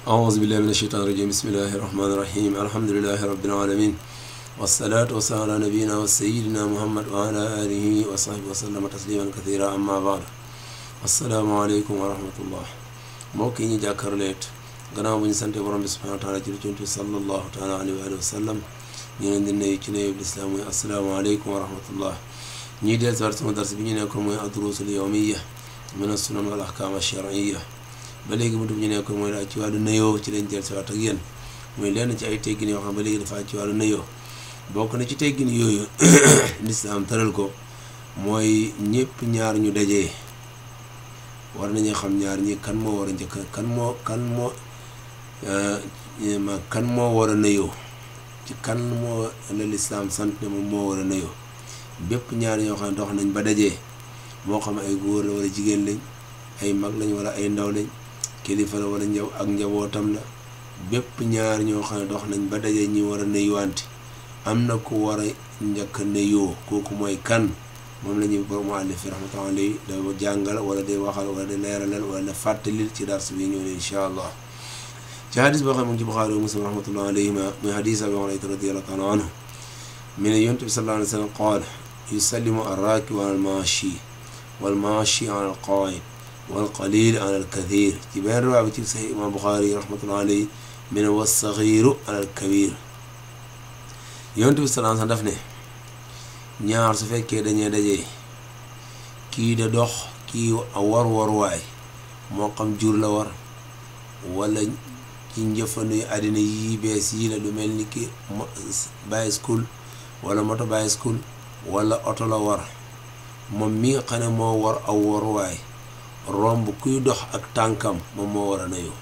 أعوذ بالله من الشيطان الرجيم بسم الله الرحمن الرحيم الحمد لله رب العالمين والصلاة والسلام على نبينا وسيدنا محمد وعلى آله وصحبه وسلم تسليما كثيرا أما بعد السلام عليكم ورحمة الله mbokk yi ñu jàkkaarleet gannaaw bu ñu sante borom bi subhanahu wa taala jël ci sallallahu taala alayhi wa sallam ñu leen di nuyu ci nuyu lislaam mooy asalaamaaleykum wa rahmatullah ñuy del si waat sama dars bi ñu nekkoon mooy adrusul yawmiya min as-sunan wal ahkam ash-shar'iyya ba léegi mu dugg ñu nekkoon mooy daal ci wàllu nuyoo ci lañ del si waat ak yéen mooy lenn ci ay teggin yoo xam ba léegi dafa ci wàllu nuyoo bokk na ci teggin yooyu lislaam tëral ko mooy ñëpp ñaar ñu dajee war nañu xam ñaar ñi kan moo war a njëkk kan moo kan moo ma kan moo war a nuyoo ci kan moo la lislaam sant ne moom moo war a nuyoo bépp ñaar ñoo xam ne dox nañ ba dajee moo xam ay góor la wala jigéen lañ ay mag lañ wala ay ndaw lañ kilifa la wala njaw ak njabootam la bépp ñaar ñoo xam ne dox nañ ba dajee ñi war a nuyuwante am na ku war a njëkk a nuyoo kooku mooy kan moom la ñuy borom muallif fi rahmatullahi alayhi da jàngal wala day waxal wala day leeralal wala da fàttalil ci dars bi ñëw ne incha allah ci hadis boo xam ne mu ngi ci Buxaari wa Muslim rahmatullahi alayhima muy hadis Abi Hurayra radiyallahu taala anhu mi ne yonent bi sallallahu alayhi wa sallam qaala yusallimu arrakibu ala almaashi walmaashi ala alqaa'id walqalil ala alkathir ci benn riwaaya bi ci Sahih imam Buxaari rahmatullahi alayhi mi ne wassagiru ala alkabir yonent bi sallallahu alayhi wa sallam daf ne ñaar su fekkee dañee dajee kii da dox kii war waruwaay moo xam jur la war wala ci njëfandu àddina yi bees yi la lu mel ni ki bicycle wala moto bicycle wala oto la war moom mi nga xam ne moo war aw waruwaay romb kuy dox ak tànkam moom moo war a nuyoo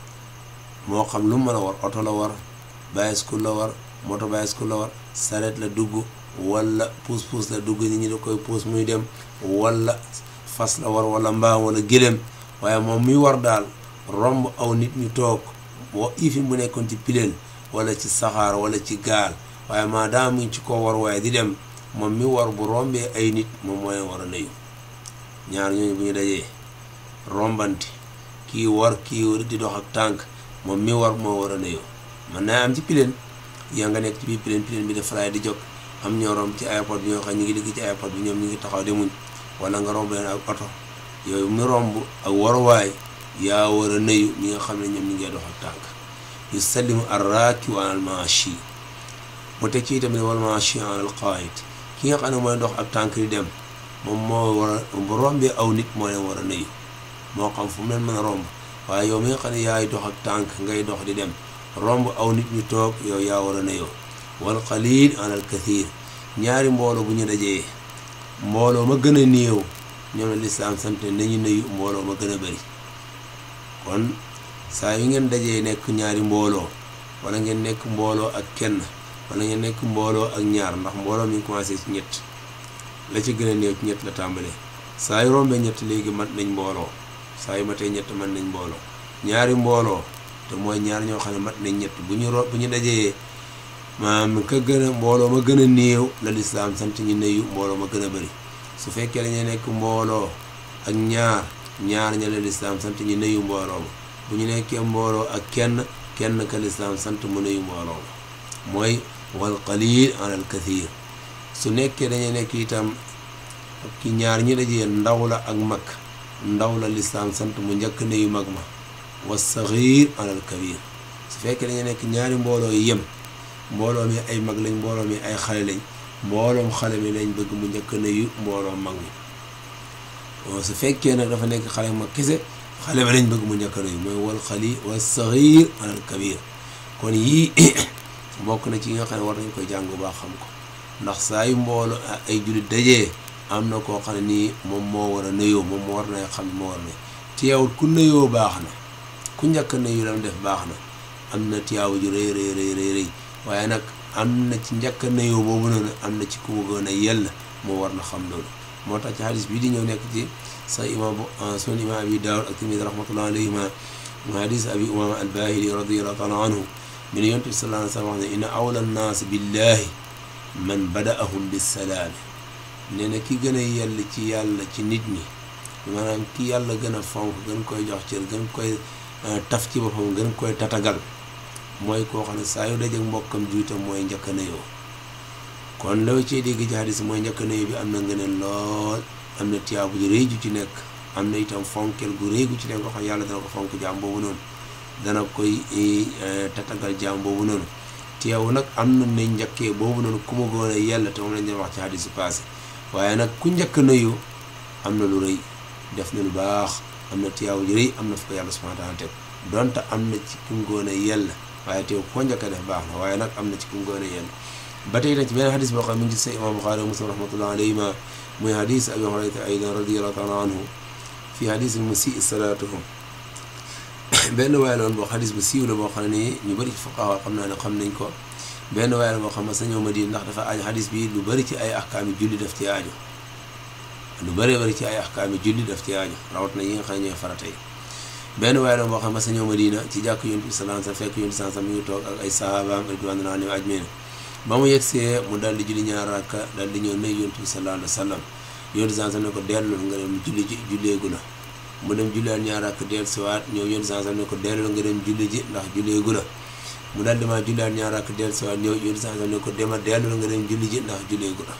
moo xam lu mën a war oto la war bicycle la war moto bicycle la war saret la dugg wala puus-puus la dugg nit ñi da koy puus muy dem wala fas la war wala mbaam wala gëléem waaye moom muy war daal romb aw nit ñu toog wa ifi mu nekkoon ci pileel wala ci saxaar wala ci gaal waaye maadaama mu ngi ci koo war waaye di dem moom mi war bu rombee ay nit moom mooy war a nuyu ñaar ñooñu bu ñu dajee rombante kii war kii di dox ak tànk moom mi war moo war a nuyu man naa am ci pileen yaa nga nekk ci biir pileen pileen bi def falaay di jóg am ñoo romb ci airport bi ñoo xam ñu ngi liggéey ci airport bi ñoom ñu ngi taxaw demuñ wala nga romb leen ak oto yooyu mu romb ak waruwaay yaa war a nuyu ñi nga xam ne ñoom ñu ngi dox ak tànk yu sallimu arraaki wa al maashi mu teg ci tamit wal maashi al qaayid ki nga xam ne mooy dox ak tànk di dem moom moo war a bu rombee aw nit moo leen war a nuyu moo xam fu mu leen mën a romb waaye yow mi nga xam ne yaay dox ak tànk ngay dox di dem romb aw nit ñu toog yow yaa war a nuyoo wal qalil an al kathir ñaari mbooloo bu ñu dajee mbooloo ma gën a néew ñoom la lislaam sant nañu nuyu mbooloo ma gën a bari kon saa yu ngeen dajee nekk ñaari mbooloo wala ngeen nekk mbooloo ak kenn wala ngeen nekk mbooloo ak ñaar ndax mbooloo mi ngi commencé ci ñett la ci gën a néew ci ñett la tàmbalee saa yu rombee ñett léegi mat nañ mbooloo saa yu matee ñett mat nañ mbooloo ñaari mbooloo te mooy ñaar ñoo xam ne mat nañ ñett bu ñu ro bu ñu dajee maam ka gën a mbooloo ma gën a néew la lislaam sant ñu nuyu mbooloo ma gën a bëri su fekkee dañuy nekk mbooloo ak ñaar ñaar ña la lislaam sant ñu nuyu mbooloo ma bu ñu nekkee mbooloo ak kenn kenn ka lislaam sant mu nuyu mbooloo ma mooy wal qalil an al kathir su nekkee dañuy nekk itam ki ñaar ñi dajee ndaw la ak mag ndaw la lislaam sant mu njëkk nuyu mag ma wa saxiir an al kabir su fekkee dañuy nekk ñaari mbooloo yi yem mbooloo mi ay mag lañ mbooloo mi ay xale lañ mbooloom xale mi lañ bëgg mu njëkk nuyu mbooloom mag mi su fekkee nag dafa nekk xale mag kese xale bi lañ bëgg mu njëkk nuyu mooy wal xali wal saxiir alal kabir kon yii bokk na ci yi nga xam ne war nañ koy jàng bu baax xam ko ndax saa yu mbooloo ay jullit dajee am na koo xam ne nii moom moo war a nuyoo moom moo war na xam ne moo war na teewut ku nuyoo baax na ku njëkk nuyu lam def baax na am na tiyaawu ju rëy rëy rëy rëy rëy waaye nag am na ci njëkk a nuyoo boobu noonu am na ci ku bëggoon a yell moo war na xam loolu moo tax ci hadis bii di ñëw nekk ci sa imam sunan imam abi daawud ak tamit rahmatullah alayhima mu hadis abi umama albahili radiallahu taala anhu min yonent bi sallallahu alayhi wa sallam wax ne inna awla nnaas billahi man badaahum bisalaami nee na ki gën a yell ci yàlla ci nit ñi maanaam ki yàlla gën a fonk gën koy jox cër gën koy taf ci boppam gën koy tatagal mooy koo xam ne saa yu dajeek mbokkam juutam mooy njëkk a nuyoo kon law cee dégg ci hadis mooy njëkk a nuyoo bi am na ngëneel lool am na tiyaabu ju rëy ju ci nekk am na itam fonkel gu rëy gu ci nekk koo xam yàlla dana ko fonk jaam boobu noonu dana koy tatagal jaam boobu noonu teew nag am na ne njëkkee boobu noonu ku ma goon a yella te moom lañ doon wax ci hadis yi passé waaye nag ku njëkk a nuyu am na lu rëy def na lu baax am na tiyaabu ju rëy am na fu ko yàlla subhanahu wa taala teg donte am na ci ku mu goon a yella waaye teew koo njëkk a def baax na waaye nag am na ci ku mu goon a yella ba tey nag ci beneen hadis boo xam ne mi ngi ci sa imam Buxaari wa Muslim rahmatullah alayhima muy hadis abi hurayrata aydan radiallahu taala anhu fi hadis al musii salaatuhum benn waay loon boo xadis bu siiw la boo xam ne ñu bëri ci fuqaha xam naa ne xam nañ ko benn waay la boo xam ne sa ñëw Madina ndax dafa aaju xadis bi lu bëri ci ay ahkaami julli daf ci aaju lu bëree bëri ci ay ahkaami julli daf ci aaju rawat na yi nga xam ne ñooy farata yi benn waay la boo xam ne sa ñëw Madina ci jàkk yonent bi sallallahu alayhi wasallam fekk yonent sallallahu alayhi wasallam mi ngi toog ak ay sahabaam ridwanullahi alayhim ajmain ba mu yegsee mu dal di julli ñaar rakka dal di ñëw nuyu yonent bi sallallahu alayhi wasallam yonent sallallahu alayhi wasallam ne ko dellul nga dem julli ji julleegu na mu dem julliwaat ñaar rakk dellu siwaat ñëw yonent sallallahu alayhi wasallam ne ko dellul nga dem julli ji ndax julleegu na mu dal di ma julliwaat ñaar rakk dellu siwaat ñëw yonent sallallahu alayhi wasallam ne ko dema dellul nga dem julli ji ndax julleegu na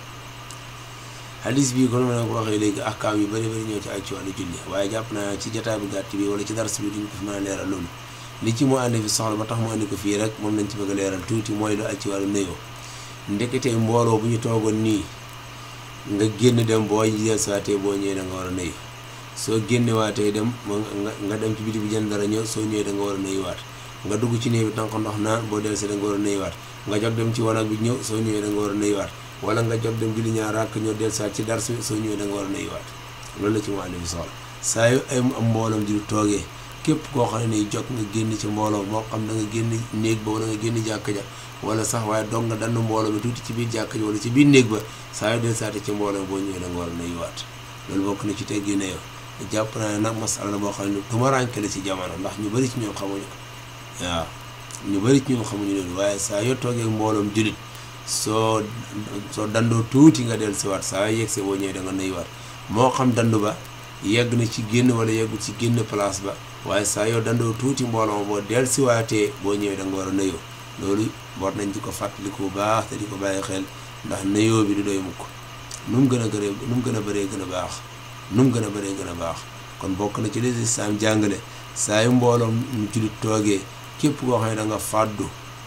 hadis bii kon ma ne ko waxee léegi ahkaam yu bëri bëri ñëw ci ay ci wàllu julli waaye jàpp naa ci jotaay bu gàtt bi wala ci dars bi duñ ko fi mën a leeral loolu li ci mu andi fi soxla ba tax mu andi ko fii rek moom lañ ci bëgg a leeral tuuti mooy lu ay ci wàllu nuyoo ndeketee mbooloo bu ñu toogoon nii nga génn dem boo jël saatee boo ñëwee da nga war a nuyu soo génnewaatee dem nga dem ci biti bi jënd dara ñëw soo ñëwee da nga war a nuyuwaat nga dugg ci néeg bi tànk ndox naan boo dellusee da nga war a nuyuwaat nga jog dem ci wanag bi ñëw soo ñëwee da nga war a nuyuwaat wala nga jog dem julli ñaar rakk ñëw dellusiwaat ci dars bi soo ñëwee da nga war a nuyuwaat loolu la ci mu àndi bi soxla saa yu ay am mbooloom di toogee képp koo xam ne nii jog nga génn ci mbooloo moo xam da nga génn néeg ba wala nga génn jàkk ja wala sax waaye dog nga dann mbooloo mi tuuti ci biir jàkk ji wala ci biir néeg ba saa yu dellusiwaat ci mbooloo boo ñëwee da nga war a nuyuwaat loolu bokk na ci teggi ne yow jàpp naa ne nag masala la boo xam ne tumaranke la ci jamono ndax ñu bëri ci ñoom xamuñu ko waaw ñu bëri ci ñoom xamuñu loolu waaye saa yoo toogee mbooloom julit soo soo dandoo tuuti nga del siwaat saa yoo yegsee boo ñëwee da nga nuyuwaat moo xam dandu ba yegg na ci génn wala yeggu ci génn place ba waaye saa yoo dandoo tuuti mbooloo boo del siwaatee boo ñëwee da nga war a nuyoo loolu war nañ di ko fàttaliku bu baax te di ko bàyyi xel ndax nuyoo bi du doy mukk nu mu gën a gëree nu mu gën a bëree gën a baax nu mu gën a bëree gën a baax kon bokk na ci li lislaam jàngale saa yu mbooloom mu julit toogee képp koo xam ne da nga fàddu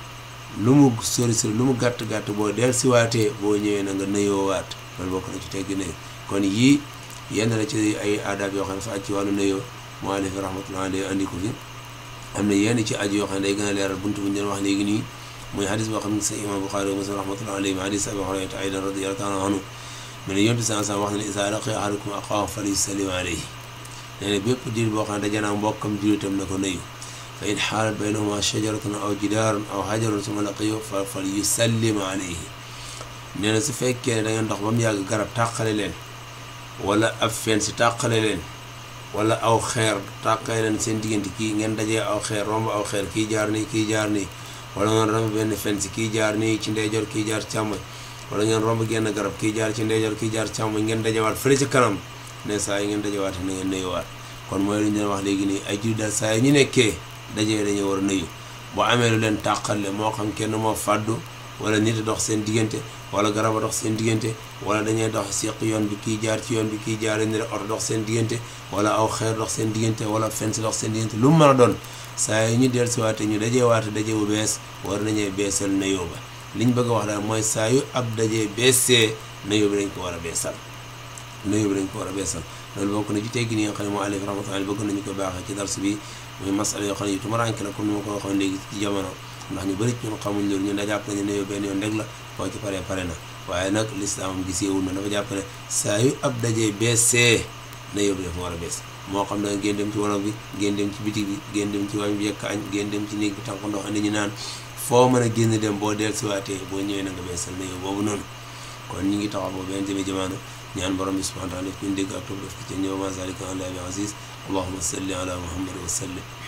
lu mu sori sori lu mu gàtt gàtt boo del siwaatee boo ñëwee na nga nuyoowaat loolu bokk na ci teggi ne kon yii yenn la ci ay aadaab yoo xam ne fa aj ci wàllu nuyoo moo alif rahmatullah alayhi andi ko fi am na yenn ci aju yoo xam ne day gën a leeral buntu bu ñu doon wax léegi nii muy hadis boo xam ne sa imam Buxaari wa Muslim rahmatullah alayhi hadis abi Hurayra aydan radiyallahu taala anhu mu ne yontu san san wax na ne isa laqiya ahadukum axaahu falyusallim alayhi nee na bépp diir boo xam ne dajanaa mbokkam julitam na ko nuyu fa in xaalat baynahuma shajaratun aw jidaarun aw hajarun suma laqiyu fa falyusallim alayhi nee na su fekkee ne da ngeen dox ba mu yàgg garab tàqale leen wala ab fen si tàqale leen wala aw xeer tàqale leen seen diggante kii ngeen dajee aw xeer romb aw xeer kii jaar nii kii jaar nii wala ngeen romb benn fen si kii jaar nii ci ndeyjoor kii jaar càmmoñ wala ngeen romb genn garab kii jaar ci ndeyjoor kii jaar càmmoñ ngeen dajewaat fële ci kanam ne saa yi ngeen dajewaat na ngeen nuyuwaat kon mooy lu ñu leen wax léegi nii ay jullit daal saa yi ñu nekkee dajee dañoo war a nuyu bu amee lu leen tàqale moo xam kenn moo fàddu wala nit a dox seen diggante wala garab a dox seen diggante wala dañuy dox seq yoon bi kii jaar ci yoon bi kii jaar ni oto dox seen diggante wala aw xeer dox seen diggante wala fens dox seen diggante lu mu mën a doon saa yi ñu dellusiwaate ñu dajee waate daje bu bees war nañee beesal nuyoo ba liñ bëgg a wax daal mooy saa yu ab dajee beesee nuyoo bi dañ ko war a beesal nuyoo bi dañ ko war a beesal loolu bokk na ci teggi ni nga xam ne moo alif rahmatullahi bëgg nañu ko baaxee ci dars bi muy masala yoo xam ne yu tumaranke la comme ni ma ko waxoon léegi ci jamono ndax ñu bëri ñun xamuñ loolu ñun da jàpp nañu nuyoo benn yoon rek la boo ci paree pare na waaye nag lislaam giseewul na dafa jàpp ne saa yu ab dajee beesee nuyoo bi dafa war a bees moo xam ne ngeen dem ci wanag bi ngeen dem ci bitig bi ngeen dem ci wañ bi yekk añ ngeen dem ci néeg bi tànk ndox andi ñu naan foo mën a génn dem boo del siwaatee boo ñëwee na nga beesal nuyoo boobu noonu kon ñu ngi taxaw boobu benn jëme jamono ñaan borom bi subhanahu wa taala def ñu dégg ak topp def ko ci ñëw ma zalika ala bi aziz allahuma salli ala muhammad wa sallim